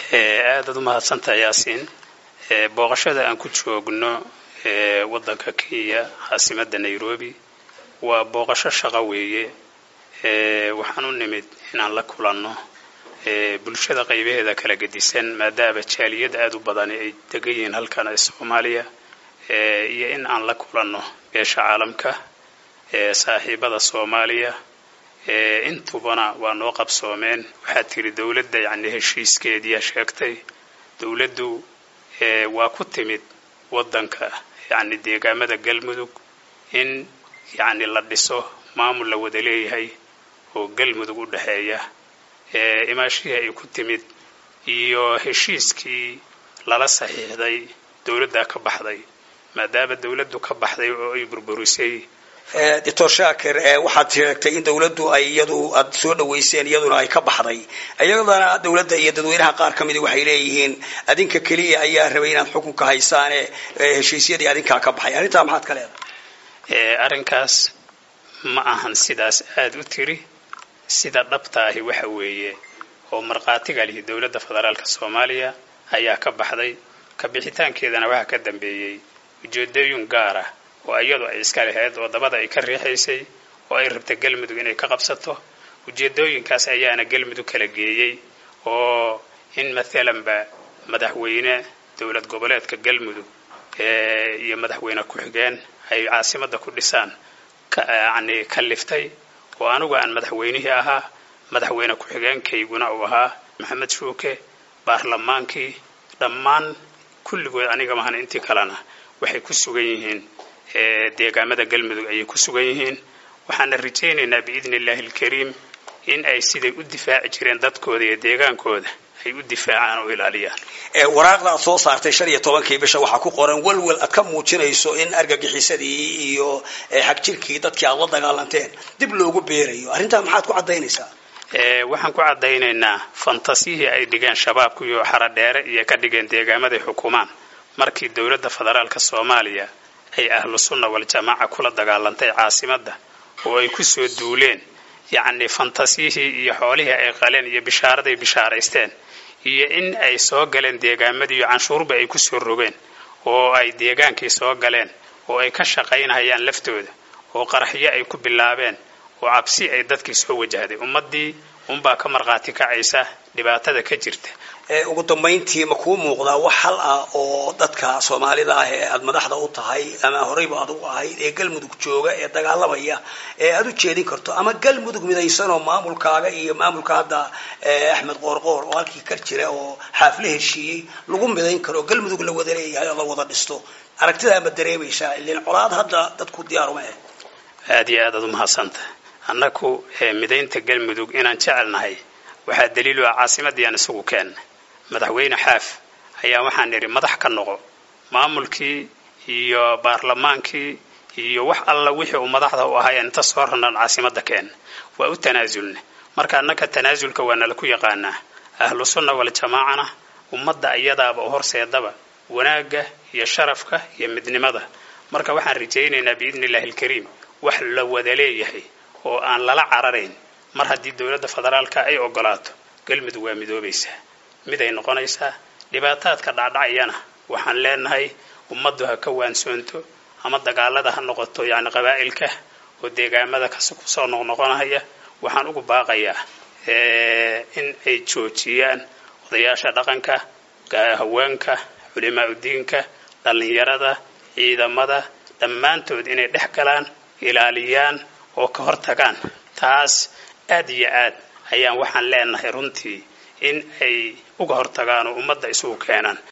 aadaad u mahadsantaha yaasiin booqashada aan ku joogno waddanka kenya caasimadda nairobi waa booqasho shaqo weeye waxaan u nimid inaan la kulanno bulshada qaybaheeda kala gedisan maadaama jaaliyad aada u badani ay degan yihiin halkan ee soomaaliya iyo in aan la kulanno beesha caalamka saaxiibada soomaaliya intubana waa noo qabsoomeen waxaad tiri dowladda yacni heshiiskeediia sheegtay dowladdu waa ku timid waddanka yacni deegaamada galmudug in yacni la dhiso maamul la wada leeyahay oo galmudug u dhexeeya imaashihii ay ku timid iyo heshiiskii lala saxiixday dowladdaa ka baxday maadaama dowladdu ka baxday oo ay burburisay doctor shaakir waxaad sheegtay in dowladdu ay iyadu aad soo dhaweyseen iyaduna ay ka baxday iyadana dowladda iyo dadweynaha qaar ka midi waxay leeyihiin adinka keliya ayaa rabay inaad xukunka haysaane heshiisyadii adinkaa ka baxay arrintaa maxaad ka leedahay arrinkaas ma ahan sidaas aada u tiri sida dhabtaahi waxa weeye oo markhaatiga lihi dowladda federaalka soomaaliya ayaa ka baxday ka bixitaankeedana waxaa ka dambeeyey ujeedooyin gaara oo iyadu ay iska lahayd oo dabada ay ka riixaysay oo ay rabta galmudug inay ka qabsato ujeedooyinkaas ayaana galmudug kala geeyey oo in maalanba madaxweyne dowlad goboleedka galmudug iyo madaxweyne ku-xigeen ay caasimadda ku dhisaan yani kaliftay oo anigu aan madaxweynihii ahaa madaxweyne ku-xigeenkayguna uu ahaa maxamed shuuke baarlamaankii dhammaan kulligood aniga mahan intii kalena waxay ku sugan yihiin deegaamada galmudug ayay ku sugan yihiin waxaana rajaynaynaa biidni illaahi alkariim in ay siday u difaaci jireen dadkooda iyo deegaankooda ay u difaacaan oo ilaaliyaan waraaqda aad soo saartay shan iyo tobankii bisha waxaa ku qoran welwel aad ka muujinayso in argagixisadii iyo xagjirkii dadkii aad la dagaalanteen dib loogu beerayo arrintaa maxaad ku caddaynaysaa waxaan ku caddaynaynaa fantasiyihii ay dhigeen shabaabku iyo xaradheere iyo ka dhigeen deegaamaday xukumaan markii dowladda federaalka soomaaliya ay ahlu sunna waljamaaca kula dagaalantay caasimadda oo ay ku soo duuleen yacni fantasiyihii iyo xoolihii ay qaleen iyo bishaaraday bishaaraysteen iyo in ay soo galeen deegaamadii iyo canshuurba ay ku soo rogeen oo ay deegaankii soo galeen oo ay ka shaqaynhayaan laftooda oo qaraxyo ay ku bilaabeen oo cabsi ay dadkii soo wajahday ummaddii unbaa ka markhaati kacaysa dhibaatada ka jirta ugu dambayntii ma kuu muuqdaa wax hal ah oo dadka soomaalida ah ee aada madaxda u tahay ama horeyba aad u ahayd ee galmudug jooga ee dagaalamaya ee aada u jeedin karto ama galmudug midaysanoo maamulkaaga iyo maamulka hadda axmed qoorqoor oo halkii kar jira oo xaafle heshiiyey lagu midayn karo galmudug la wada leeyahay oo la wada dhisto aragtidaa ma dareemaysaa ilin colaad hadda dadku diyaaruma eh aada iyo aad aad u mahadsanta annaku midaynta galmudug inaan jecelnahay waxaa daliilu ah caasimaddiiaan isagu keenna madaxweyne xaaf ayaa waxaan idhi madax ka noqo maamulkii iyo baarlamaankii iyo wax alla wixii uu madaxda u ahay inta soo ranaan caasimadda keenna waa u tanaasulna marka annaka tanaasulka waa nala ku yaqaanaa ahlu sunna waljamaacana ummadda iyadaaba u horseedaba wanaagga iyo sharafka iyo midnimada marka waxaan rajaynaynaa biidni illahi alkariim wax la wada leeyahay oo aan lala cararayn mar haddii dowladda federaalka ay ogolaato galmudug waa midoobaysaa miday noqonaysaa dhibaataadka dhacdhacayana waxaan leenahay ummaddu ha ka waansoonto ama dagaalada ha noqoto yacni qabaa'ilka oo deegaamada kusoo noqnoqonaya waxaan ugu baaqayaa in ay joojiyaan odayaasha dhaqanka haweenka culimaa udiinka dhallinyarada ciidamada dhammaantood inay dhex galaan ilaaliyaan oo ka hortagaan taas aad iyo aad ayaan waxaan leenahay runtii in ay uga hortagaan oo ummadda isugu keenaan